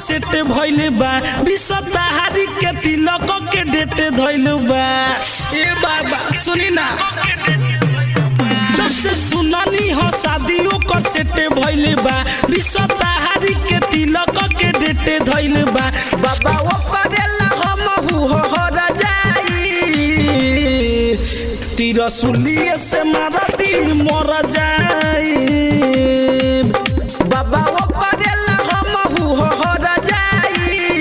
set भइल बा विषताहारी के तिलक के डेट धइल बा ए बाबा सुनी ना जब से सुनानी हो शादियों का सेट भइल बा विषताहारी के तिलक के डेट धइल बा बाबा वो करेला हम हो जाई तिरसुलिए से मारा दी मर जाई बाबा वो करेला हम हो जाई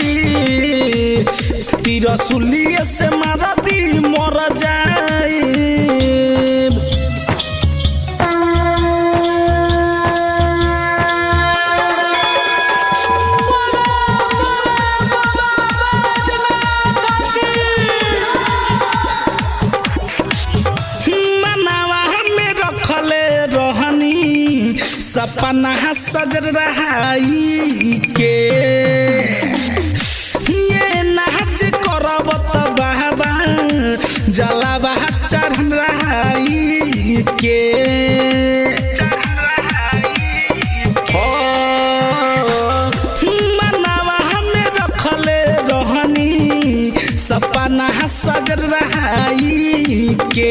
तिरसुलिए से मारा दी मर जाई मनावा में रखले रहनी सपना सजर रहाई के ये नाच करब त बाबा जलावा चढ़ रहाई के हो, मनावा में रखले रहनी सपना सजर रहाई के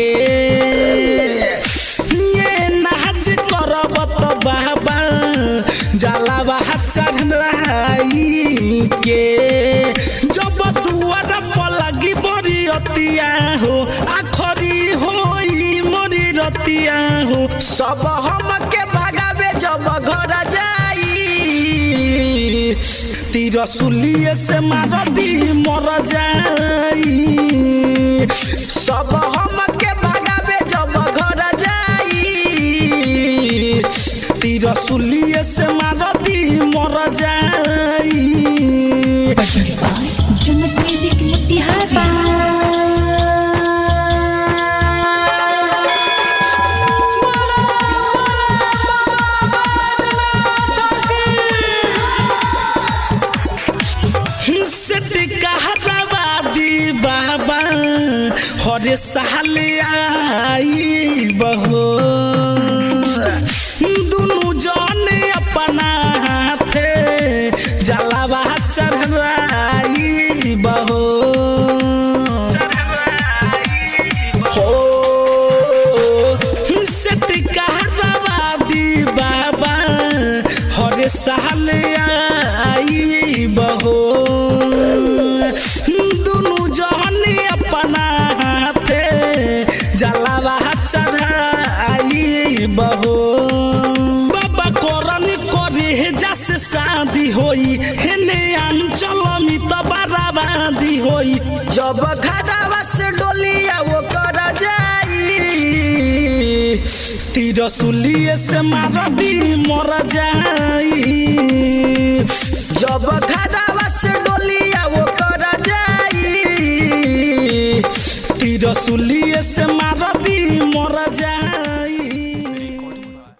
ये नाच करब त बाबा जलावा चढ़ रहाई के जब दुआर पर लगी बड़ी अतिया हो आखरी होई मोरी रतिया हो सब हम के भगावे जब घर जाई तिरसुलिए से मार दी मर जाई सब हम के भगावे जब घर जाई तिरसुलिए से मार दी मर जाई जन्नत म्यूजिक मोतिहारी सेट कहराबादी बाबा हरे साल आई बहो दुनु जन अपना हाथे जलावा चढ़ाई बहो हो सेट कहराबादी बाबा हरे साल आई बहो दुनु जहन अपना हाथे जलावा चढ़ाई बहो बाबा करन करे जस शादी होई हेने अंचल में तो बराबादी होई जब घरवा से डोलिया वो कर जाई तिरसुलिए से मार दी मर जाई जब घरवा से डोलिया वो कर जाई तिरसुलिए से मार दी मर जाई